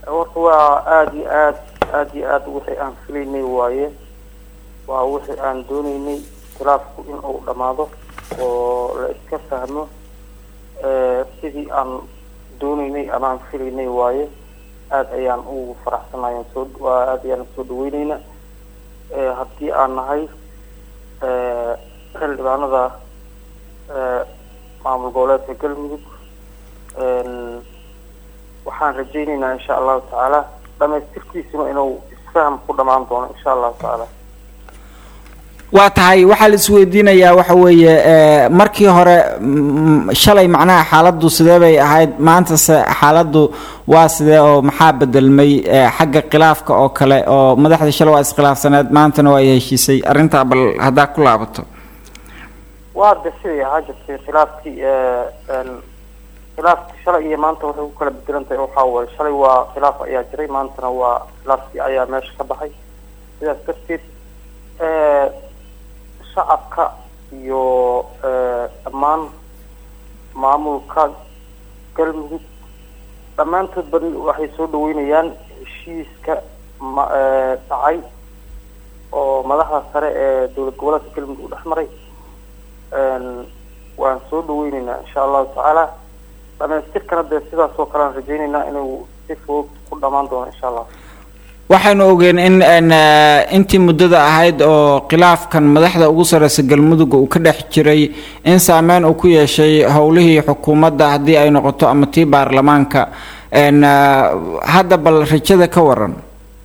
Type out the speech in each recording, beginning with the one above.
horta waa aada iyo aad aada iyo aad wixii aan filaynay waaye waa wixii aan dooneynay khilaafku in uu dhammaado oo la iska fahmo sidii aan dooneynay ama aan filaynay waaye aada ayaan ugu faraxsanayan soo waa aada ayaan soo dhaweyneyna haddii aan nahay xildhibaanada maamul goboleedka galmudug waxaan rajayneynaa insha allahu tacaala dhamaystirkiisuna inuu isfaham ku dhamaan doono insha allahu tacaala waa tahay waxaa la isweydiinayaa waxa weeye markii hore shalay macnaha xaaladdu sidee bay ahayd maantase xaaladdu waa sidee oo maxaa bedelmay xagga khilaafka oo kale oo madaxda shalay waa iskhilaafsaneed maantana waa ay heshiisay arrintaa bal haddaa ku laabato waa de siday ahaa jirtay khilaafkii khilaafkii shalay iyo maanta waxay ku kala bedelan tahay waxaa waye shalay waa khilaaf ayaa jiray maantana waa khilaafkii ayaa meesha ka baxay sidaas darteed shacabka iyo dhammaan maamulka galmudug dhammaantood ba waxay soo dhaweynayaan heshiiska ma dhacay oo madaxda sare ee dowlad goboleedka galmudug u dhex maray waan soo dhaweyneynaa insha allahu tacaala dhamaystirkana dee sidaas oo kale aan rajayneynaa inuu si fudud ku dhamaan doono insha allah waxaynu ogeen in intii muddada ahayd oo khilaafkan madaxda ugu sareysa galmudug uu ka dhex jiray in saameyn uu ku yeeshay howlihii xukuumadda haddii ay noqoto ama tii baarlamaanka hadda bal rajada ka waran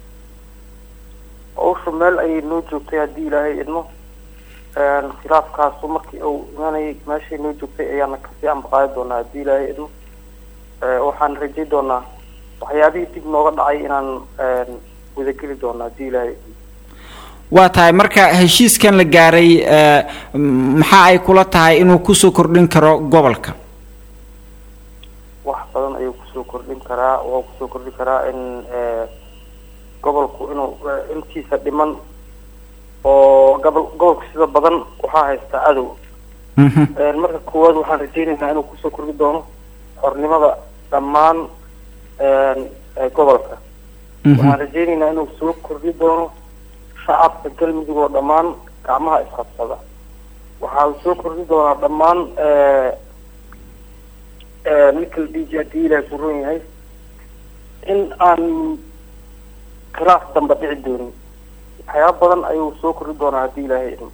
hawsha meel ayay noo joogtay haddii ilaahay idmo khilaafkaasu markii uu imanayay meeshay noo joogtay ayaana kasii ambaqaadi doonaa haddii ilaahay idmo waxaan rajay doonaa waxyaabihii dib nooga dhacay inaan wadageli doono haddii ilaahay waa tahay marka heshiiskan la gaaray maxaa ay kula tahay inuu kusoo kordhin karo gobolka wax badan ayuu kusoo kordhin karaa waa kusoo kordhin karaa in gobolku inuu intiisa dhiman oo gobol gobolka sida badan waxaa haystaa cadow marka koowaad waxaan rajayneynaa inuu kusoo kordhi doono xornimada dhammaan gobolka waxaan rajayneynaa inuu soo kordhi doono shacabka galmudug oo dhammaan gacmaha isqabsada waxaa soo kordhi doonaa dhammaan ninka la dhihi jira haddii ilaahay ku ron yahay in aan khilaaf damba dhici doonin waxyaaba badan ayuu soo kordhi doonaa haddii ilaahay idmo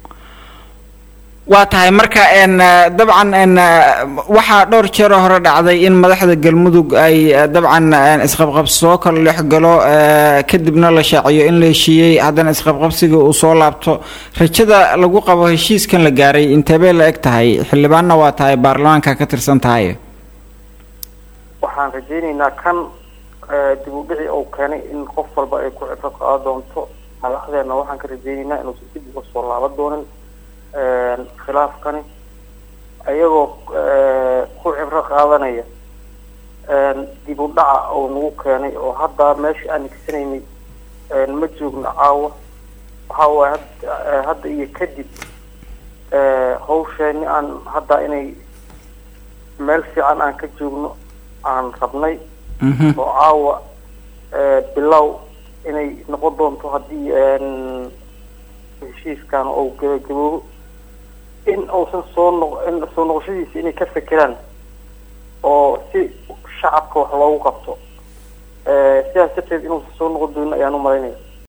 waa tahay marka dabcan waxaa dhowr jeeroo hore dhacday in madaxda galmudug ay dabcan isqabqabsi soo kala dhexgalo kadibna la shaaciyo in la heshiiyey haddana isqabqabsiga uu soo laabto rajada lagu qabo heshiiskan la gaaray inteebay la eg tahay xildhibaanna waa tahay baarlamaanka ka tirsan tahay waxaan rajayneynaa kan dib u dhici uu keenay in qof walba ay ku cibro qaado doonto madaxdeena waxaan ka rajayneynaa inuusan dib uga soo laaban doonin khilaafkani ayagoo ku cibro qaadanaya dib u dhaca uu nagu keenay oo hadda meesha aan igsanaynay ma joogno caawa waxa waaye hadda iyo kadib hawsheeni aan hadda inay meel fiican aan ka joogno aan rabnay oo caawa bilow inay noqon doonto haddii heshiiskan uu gabagaboobo in uusan soo noq in soo noqoshadiisa inay ka fekeraan oo si shacabka wax loogu qabto sidaas darteed inuusan soo noqon doonin ayaan u malaynaya